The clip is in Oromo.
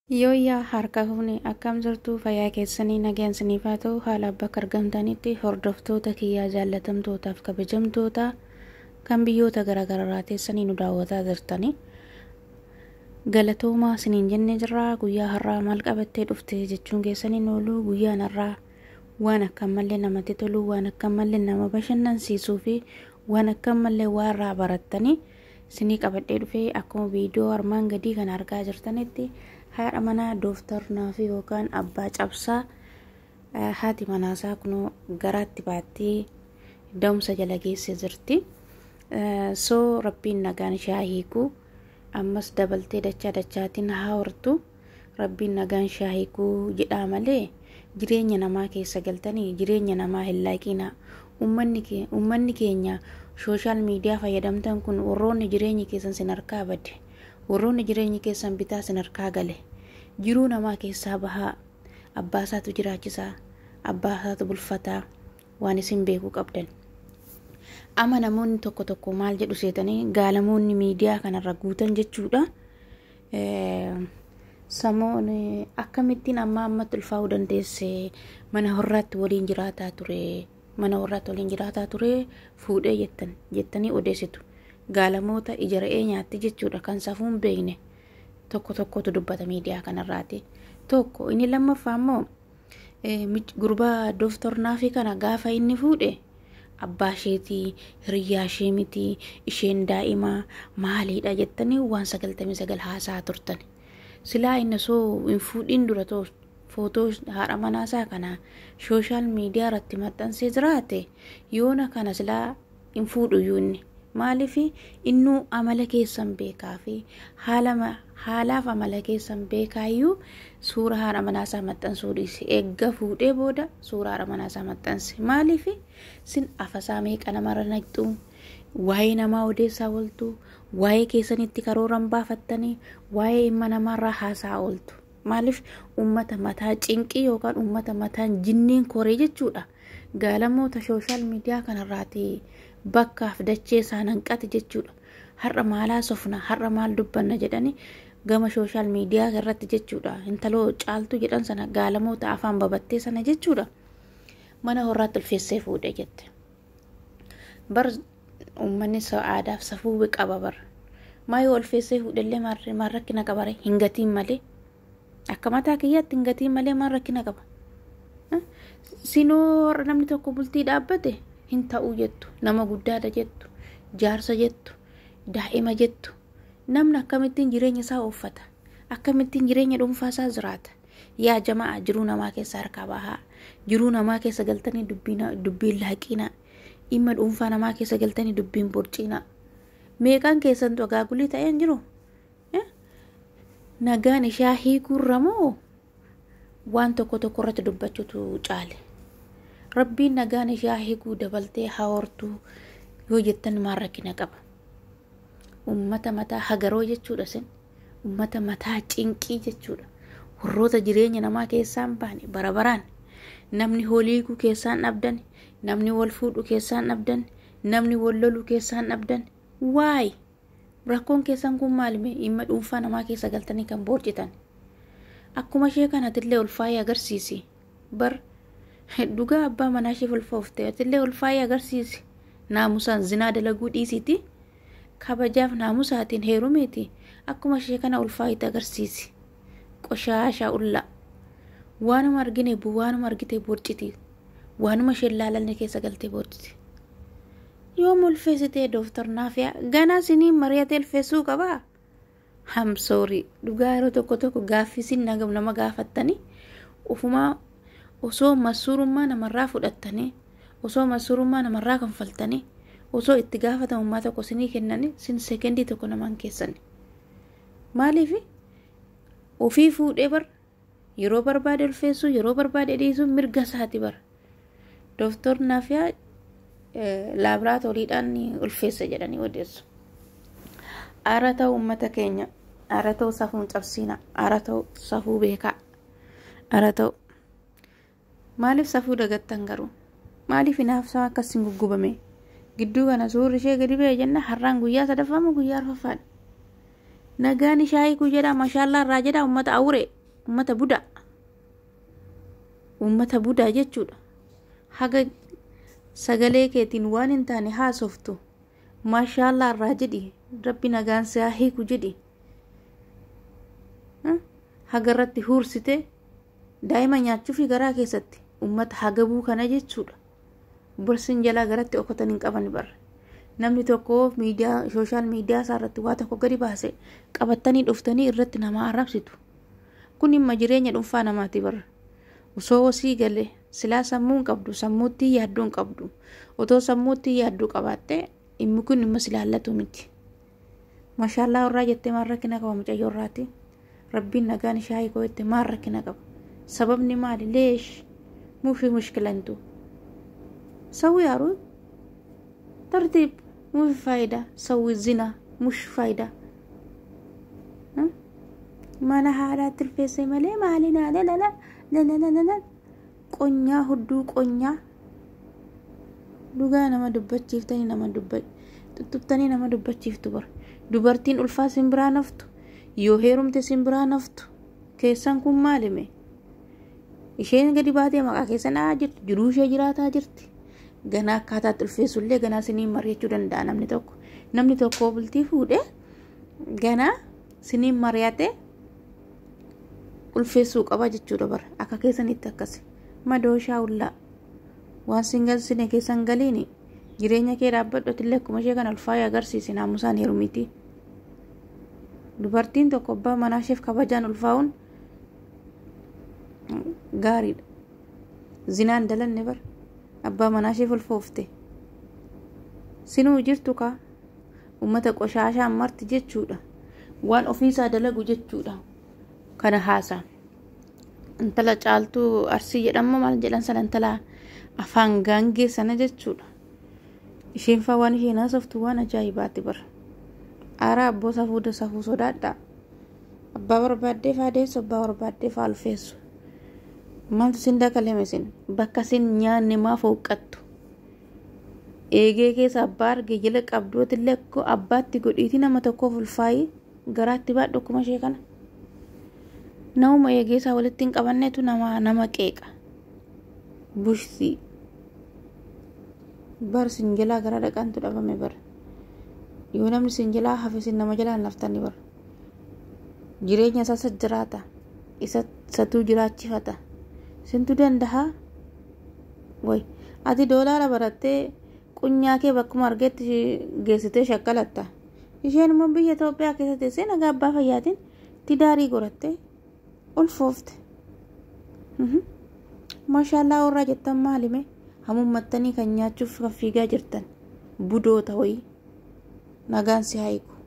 Yooyyaa harka fuune akkam jirtu fayyaa keessanii nageenyaniif haa ta'u haala bakka argamtanitti hordoftoota kiyyaa jaallatamtootaaf kabajamtoota kan biyyoota garaagaraa teessanii nu daawwataa jirtanii galatoomaa isiniin jennee jirra guyyaa har'aa maal qabattee dhufte jechuun keessanii oolu guyyaan har'aa waan akka mallee namatti tolu waan akka mallee nama bashannansiisuu fi waan akka mallee waa irraa barattanii isinii qabadhee dhufee akkuma viidiyoo armaan gadii kan argaa jirtanitti haadha manaa dooftar naafi yookaan abbaa cabsaa haati manaasaa kunoo garaatti baattee da'umsa jala geessee jirti. Soo rabbiin nagaan ishee hiiku ammas dabaltee dachaa dachaatiin haa hortu rabbiin nagaan ishee hiiku jedhaa malee jireenya namaa keessa galtanii jireenya namaa hin laaqina. Uummanni keenya sooshaal miidiyaa fayyadamtan kun warroonni jireenyi keessan sin harkaa badde. warroonni jireenyi keessan bitaa sin harkaa gale jiruu namaa keessaa bahaa abbaa isaatu jiraachisaa abbaa isaatu bulfataa waan isin beekuu qabdan ama namoonni tokko tokko maal jedhu seetanii gaalamoonni miidiyaa kanarra guutan jechuudha samoon akkamittiin amma ammatti ulfaa'uu dandeesse mana horraatti waliin jiraataa ture mana horraatti waliin jiraataa ture fuudhee jettan jettanii odeessitu gaalamoota ija re'ee nyaatti jechuudha kan safuun beekne tokko tokkotu dubbata miidiyaa kanarraati tokko inni lammaffaa immoo gurbaa dooftar naafi kana gaafa inni fuudhe abbaa isheetii hiriyyaa ishee miti isheen daa'imaa maaliidha jettanii waan sagaltamii sagal haasaa turtan silaa inni soo hin fuudhiin dura footoo haadha manaasaa kana sooshaal miidiyaa irratti maxxansee jiraate yoona kana silaa hin fuudhuyyuu inni maaliif innuu amala keessan beekaa fi haalaaf amala keessan beekaayyuu suura haadha manaasaa maxxansuu dhiise eegga fuudhee booda suura haadha manaasaa maxxanse maaliif sin afasaa meeqa namarra naqxu waa'ee namaa odeessaa ooltu waa'ee keessanitti karooran baafattanii waa'ee ilma namaarraa haasaa ooltu maaliif ummata mataa cinqii yookaan ummata mataan jinniin koree jechuudha gaalamoota sooshaal miidiyaa kanarraati. bakkaaf dachee isaan hanqate jechuudha har'a maalaa sofna har'a maal dubbanna jedhani gama sooshaal miidiyaa irratti jechuudha intaloo caaltu jedhan sana gaalamoota afaan babattee sana jechuudha mana horraatti ulfeessee fuudhe jette bar uummanni aadaaf safuu qaba bar maayoo ulfeessee fuudhellee maal rakkina qabare hin gatiin malee akka mataa kiyyaatti hin gatiin malee maal rakkina qaba sinoo namni tokko bultii dhaabbate hin ta'uu jettu nama guddaadha jettu jaarsa jettu daa'ima jettu namni akkamittiin jireenya isaa uffata akkamittiin jireenya dhuunfaa isaa jiraata yaa jamaa jiruu namaa keessa harkaa bahaa jiruu namaa keessa galtanii dubbiin laaqina dhimma dhuunfaa namaa keessa galtanii dubbiin borciina meeqaan keessantu agaagulii ta'een jiru nagaan ishaa hiikuurra moo waan tokko tokko irratti dubbachuutu caale. rabbiin nagaan ishee hiikuu dabaltee hawartuu yoo jettan maal rakkina qaba ummata mataa hagaroo jechuudha sin ummata mataa cinqii jechuudha warroota jireenya namaa keessaan baane bara baraan namni holiikuu keessaan dhabdan namni wal fuudhu keessaan dhabdan namni wal loluu keessaan dhabdan waay rakkoon keessan kun maalime dhimma dhuunfaa namaa keessa galtanii kan boorcitan akkuma ishee kanatillee ulfaayee agarsiisi bar dhugaa abbaa manaa ishee ulfooftee illee ulfaayee agarsiisi naamusaan zinaa dalaguu dhiisiti kabajaaf naamusaatiin heerumeeti akkuma ishee kana ulfaayitti agarsiisi qoshaasha ulla waanuma argine waanuma argite borciti waanuma isheen laalanne keessa galtee borciti yoom ulfeessitee dooftar naafiyaa ganaa siniin mari'atee ulfeessuu qabaa hamsoorii dhugaa yeroo tokko tokko gaaffisin nama gaafattanii ufumaa osoo masuurummaa namarraa fudhattanii osoo masuurummaa namarraa kanfaltanii osoo itti gaafatamummaa tokko sinii kennanii sin sekendii tokko namaan keessani maaliif ofii fuudhee bar yeroo barbaade ulfeessuu yeroo barbaade dhiisuu mirga isaati bar dooftor naafiyaa laabraatooriidhaan ulfeessa jedhanii odeessu aara ta'u ummata keenya aara ta'u safuun cabsiina aara ta'u safuu beekaa aara ta'u maaliif safuu dagattan garuu maaliif hinaafsaa akkasiin guggubame gidduu kana suurri ishee gadi ba'e jenna har'aan guyyaa sadaffamu guyyaa arfaffaadha nagaan ishaayii ku jedha mashaallaa irraa jedha ummata awure ummata budaa ummata budaa jechuudha haga sagalee keetiin waan hin taane haasoftu maashaallah irraa jedhi rabbi nagaan si haa hiiku jedhi haga irratti huursite daa'ima nyaachuufi garaa keessatti ummata hagabuu kana jechuudha borsin jalaa garatti okotan hin qaban barre namni tokko miidiyaa sooshaal miidiyaa isaa irratti waa tokko gadi baase qabattanii dhuftanii irratti nama arrabsitu kun dhimma jireenya dhuunfaa namaati barre osoo wasii galee silaa sammuu hin qabdu sammuutti yaadduu hin qabdu otoo sammuutti yaadduu qabaatte dhimmi kun dhimma silaallatu miti maashaallah irraa jettee maal rakkina qaba mucayyoo irraati rabbiin nagaan ishee hiikoo jette maal rakkina qaba sababni maali leesh mufi mushkilantu سوي عروض ترتيب مو في فايدة سوي الزنا مش فايدة ها؟ ما نهى على التلفزيون مالي ما علينا لا لا لا لا لا لا لا لا قنيا هدو قنيا dhugaa nama dubbachiiftanii nama dubba tuttuqtanii nama dubbachiiftu bar dubartiin ulfaa sin biraa naftu yoo heerumte sin biraa naftu keessan kun maalime isheen gadi baatee maqaa keessan dhaa jirti jiruu ishee jiraataa jirti ganaa akkaataatti ulfeessullee ganaa siniin mari'achuu danda'a namni tokko namni tokko bultii fuudhee ganaa siniin mari'ate ulfeessuu qaba jechuudha bara akka keessanitti akkasi madooshaa ullaa waan sin galsine keessan galiin jireenya kee dhaabbadhoti illee akkuma ishee kana ulfaayee agarsiisi naamusaan heerumiti dubartiin tokko abbaa manaa isheef kabajaan ulfaa'uun gaariidha zinaan dalanne bara abbaa manaa isheef ulfoofte sinuu jirtu kaa ummata qoshaashaan marti jechuudha waan ofiisaa dalagu jechuudha kana haasaa intala caaltuu arsii jedhama maal jedhan sana intala afaan gaangee sana jechuudha isheen faa waan isheen haasoftu waan ajaa'ibaati bara aaraa abboo safuu safuu sodaadha abbaa barbaaddeef haadeessu abbaa barbaaddeef ulfeessu maaltu sin dakaleme sin bakka sin nyaanne maaf hooqqattu eegee keessa abbaa arge jala qabdootillee akka abbaatti godhiiti nama tokkoof ulfaayii garaatti baadhu akkuma ishee kana namuma eegee isaa walitti hin qabannetu nama nama qeeqa bushsii bar sinjalaa gara dhaqantu dhabame bar yoo namni sinjalaa hafe sin nama jalaan laftani bar jireenya isaa isa jiraata isa isatuu jiraachifata sintu dandaha way ati doolaara barattee qunyaa kee bakkuma argetti geessitee shakkalatta isheen immoo biyya Itoophiyaa keessa teessee nagaa abbaa fayyaatiin tidaarii gorattee ulfoofte maashaallah warraa jettan maalime hamummattanii kan nyaachuuf kan fiigaa jirtan budoota wayii nagaan si haayiku